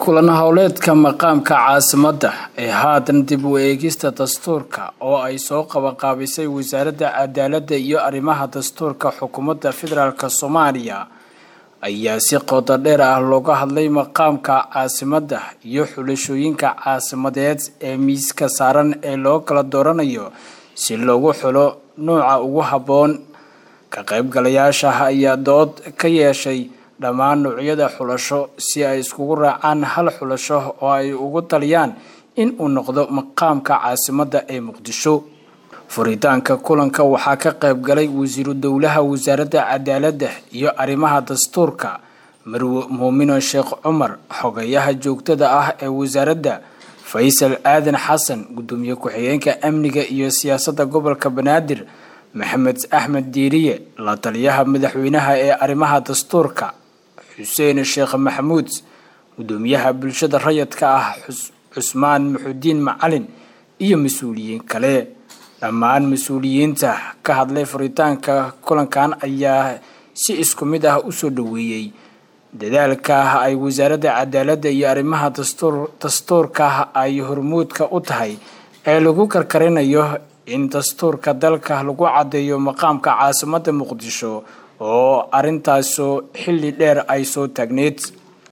kulan howleedka maqaamka caasimadda ee haatan dib u eegista dastuurka oo ay soo qabanqaabisay wasaaradda cadaaladda iyo arrimaha dastuurka xukuumadda federaalk soomaaliya ayaa si qodo dheer ah looga hadlay maqaamka caasimadda iyo xulashooyinka caasimadeed ee miiska saaran ee loo kala dooranayo si loogu xulo nuuca ugu habboon ka qaybgalayaasha ayaa dood ka yeeshay dhammaan nuucyada xulasho si ay iskugu raacaan hal xulasho oo ay ugu taliyaan in uu noqdo maqaamka caasimadda ee muqdisho furitaanka kulanka waxaa ka qayb galay wasiiru dowlaha wasaaradda cadaaladda iyo arrimaha dastuurka marwe muumino sheekh cumar xogayaha joogtada ah ee wasaaradda faysal aadan xasan gudoomiye ku-xigeenka amniga iyo siyaasadda gobolka banaadir maxamed axmed diiriye la taliyaha madaxweynaha ee arrimaha dastuurka xuseen sheekh maxamuud gudoomiyaha bulshada rayadka ah cusmaan muxudiin macalin iyo mas-uuliyiin kale dhammaan mas-uuliyiinta ka hadlay furitaanka kulankan ayaa si isku mid ah usoo dhaweeyey dadaalka ay wasaaradda cadaaladda iyo arrimaha dastuurka ay hormuudka u tahay ee lagu karkarinayo in dastuurka dalka lagu caddeeyo maqaamka caasimadda muqdisho oo arintaasu xilli dheer ay soo taagneyd